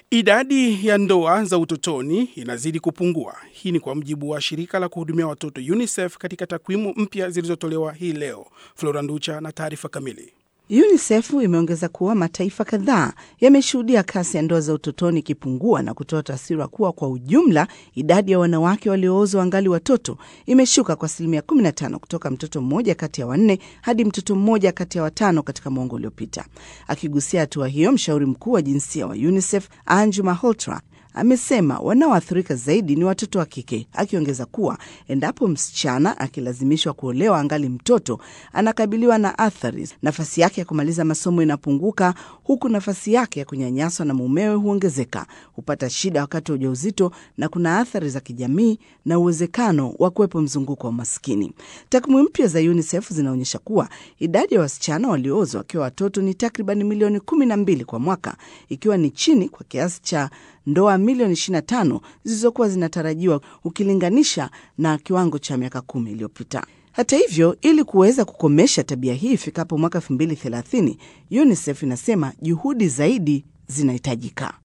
Idadi ya ndoa za utotoni inazidi kupungua. Hii ni kwa mujibu wa shirika la kuhudumia watoto UNICEF katika takwimu mpya zilizotolewa hii leo. Flora Nducha na taarifa kamili. UNICEF imeongeza kuwa mataifa kadhaa yameshuhudia kasi ya ndoa za utotoni ikipungua na kutoa taswira kuwa kwa ujumla idadi ya wanawake walioozwa wangali watoto imeshuka kwa asilimia 15 kutoka mtoto mmoja kati ya wanne hadi mtoto mmoja kati ya watano katika mwongo uliopita. Akigusia hatua hiyo, mshauri mkuu wa jinsia wa UNICEF Anju Malhotra amesema wanaoathirika zaidi ni watoto wa kike, akiongeza kuwa endapo msichana akilazimishwa kuolewa angali mtoto anakabiliwa na athari, nafasi yake ya kumaliza masomo inapunguka, huku nafasi yake ya kunyanyaswa na mumewe huongezeka, hupata shida wakati wa ujauzito, na kuna athari za kijamii na uwezekano wa kuwepo mzunguko wa umaskini. Takwimu mpya za UNICEF zinaonyesha kuwa idadi ya wasichana walioozwa wakiwa watoto ni takriban milioni kumi na mbili kwa mwaka, ikiwa ni chini kwa kiasi cha ndoa milioni 25 zilizokuwa zinatarajiwa ukilinganisha na kiwango cha miaka kumi iliyopita. Hata hivyo, ili kuweza kukomesha tabia hii ifikapo mwaka 2030, UNICEF inasema juhudi zaidi zinahitajika.